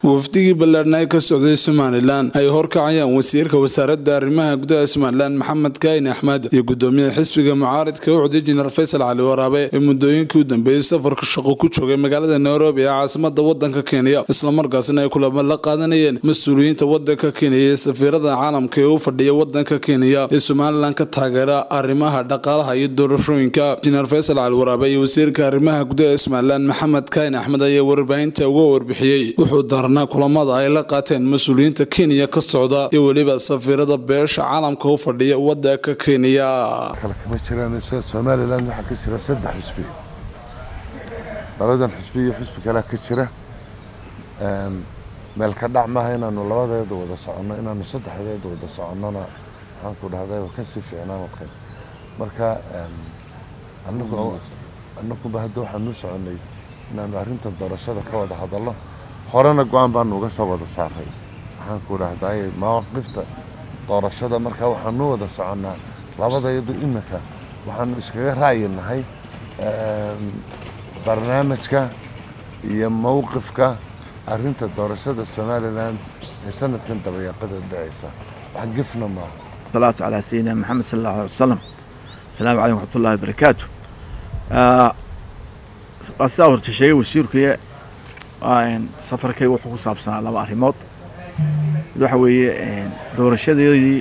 wafdigii ballaadhna ee ka socday somalilan ay horkacayaan wasiirka wasaaradda arrimaha gudaha somalilan maxamed kaayin axmed iyo gudoomiyaha xisbiga mucaaridka u codiyay jeneral faysal cali waraabe ee muddooyinkii u dambeeyey safarka shaqo ku joogay magaalada nairobi ee caasimada wadanka kenya islamarkaasina ay kulamo la qaadanayeen mas-uuliyiinta wadanka kenya ee safiirada caalamka ee u fadhiya wadanka kenya ee somalilan ka taageera arrimaha dhaqaalaha iyo doorashooyinka jeneral faysal cali waraabe iyo wasiirka arrimaha gudaha ee somalilan maxamed kaayin axmed ayaa warbaahinta uga warbixiyey wuxuu darnaa kulamada ay la qaateen mas-uuliyiinta kenya ka socda iyo weliba safiirada beesha caalamka u fadhiya wadanka kenya kale kama jiraan somalilan waxaa ka jira saddex xusbi labadan xusbi iyo xusbi kalea ka jira meel ka dhac maaha inaanu labadeeda wada soconno inaanu saddexdeeda wada soconnona waxaan ku dhahday waa kasii fiicnaan waqay marka anagu anaguba hadda waxaanu u soconnay inaanu arrintan doorashada ka wada hadalno horena go-aan baanu uga soo wada saaray waxaan ku dhahday mawaqifta doorashada marka waxaanu wada soconnaa labadayadu iminka waxaanu iskaga raayinahay barnaamijka iyo mowqifka arrinta doorashada somalilan ee sanadkan dabayaaqada dhacaysa wax gefna maaha salaatu calaa sayidina maxamed sala allahu alay wasalam asalaamu calaykum waxmat ullahi wabarakaatu waa sidaa horta sheegay wasiirkuye safarkay wuxuu ku saabsanaa laba arrimood mid waxa weeye doorashadeedii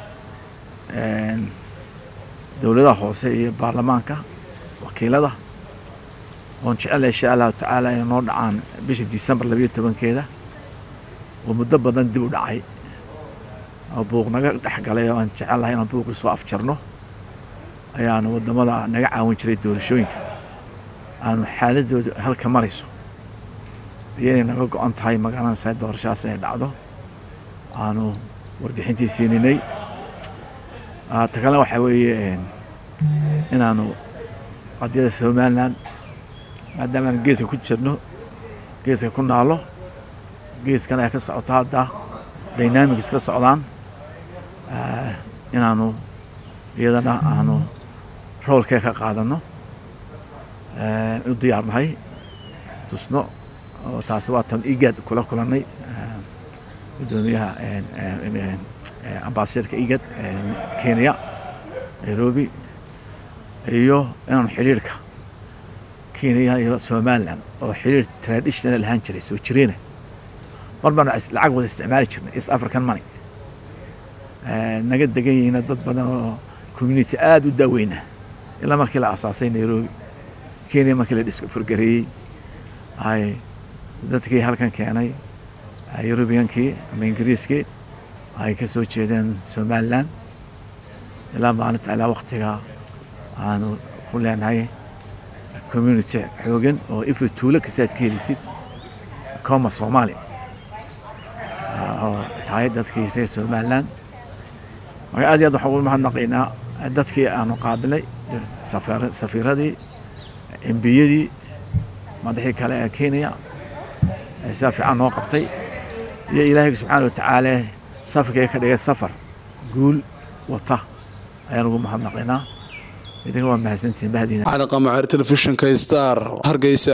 dowladaha hoose iyo baarlamaanka wakiilada oon jecela insha allahu tacaala inay noo dhacaan bisha december labayo tobankeeda oo muddo badan dib u dhacay oo buuq naga dhex galay oo aan jecelahay inaan buuqii soo afjarno ayaanu wadamada naga caawin jiray doorashooyinka aanu xaaladooda halka marayso iyo inay naga go-an tahay magaalanasa doorashadaas inay dhacdo aanu warbixintii siininay ta kalena waxaa weeye inaanu qadiyada somalilan maadaama aan geeska ku jirno geeska ku naalo geeskan ay ka socoto hadda dynamics ka socdaan inaanu iyadana aanu roolkee ka qaadano u diyaarnahay tusno oo taasi waa tan igad kula kulanay gudoomiyaha ambasadorka igad kenya nairobi iyo inaanu xiriirka kenya iyo somalilan oo xiriir traditional ahaan jiray soo jireena mar baanu lacag wada isticmaali jirnay east african money naga degan yihiina dad badan oo community aada u daaweyna ilaa markii la asaasay nairobi kenya markii la disfargareeyey ay dadkii halkan keenay yurubiyankii ama ingiriiskii ay ka soo jeedeen somalilan ilaa maalinta ilaa waktiga aanu ku leenahay community xoogan oo ifi tuulo kasta aad ka helisid coma soomaali oo tahay dadkii reer somalilan marka aad iyo aad waxaan ugu mahadnaqaynaa dadkii aanu qaabilay safiiradii embiyadii madaxii kale ee kenya sidaa fiican noo qabtay iyo ilaahayga subxaana watacaala safarkay ka dhigay safar guul wata ayaan ugu mahadnaqaynaa idinka waa mahadsantihin bahdiina cali qamaceer telefishinka star hargeysa